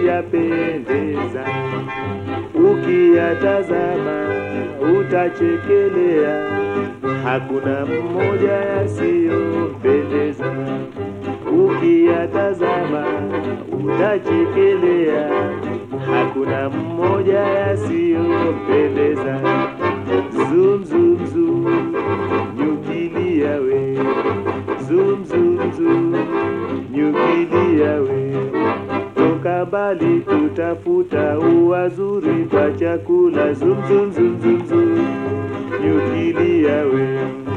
yapendeza, ukiyatazama utachekelea, hakuna mmoja yasiyompendeza. Ukiyatazama utachekelea, hakuna mmoja yasiyompendeza. Zum zum zum, nyukilia we, zum zum zum, nyukilia we toka mbali kutafuta uwazuri kwa chakula zum zum zum zum zum nyukilia we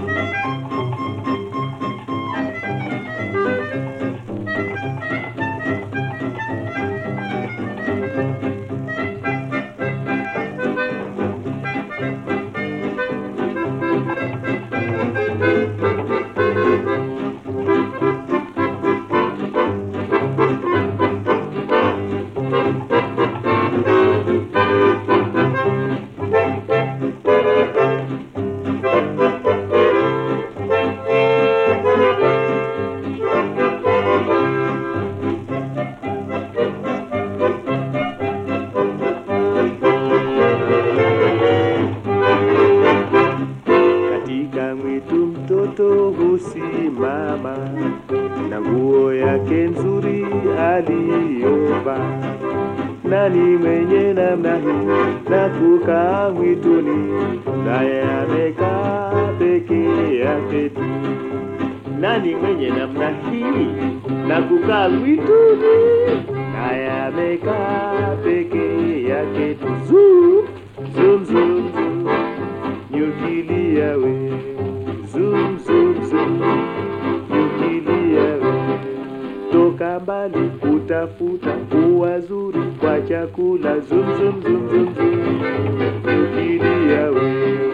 katika mwitu mtoto husimama na nguo yake nzuri aliyovaa. Nani mwenye namna hii na kukaa mwituni, naye amekaa peke yake tu? Nani mwenye namna hii na kukaa mwituni, naye amekaa peke yake tu? Zum, zum, zum, zum nyukilia we zum zum zum nyukilia we toka mbali kutafuta uwazuri kwa chakula zum zum zum zum zum nyukilia we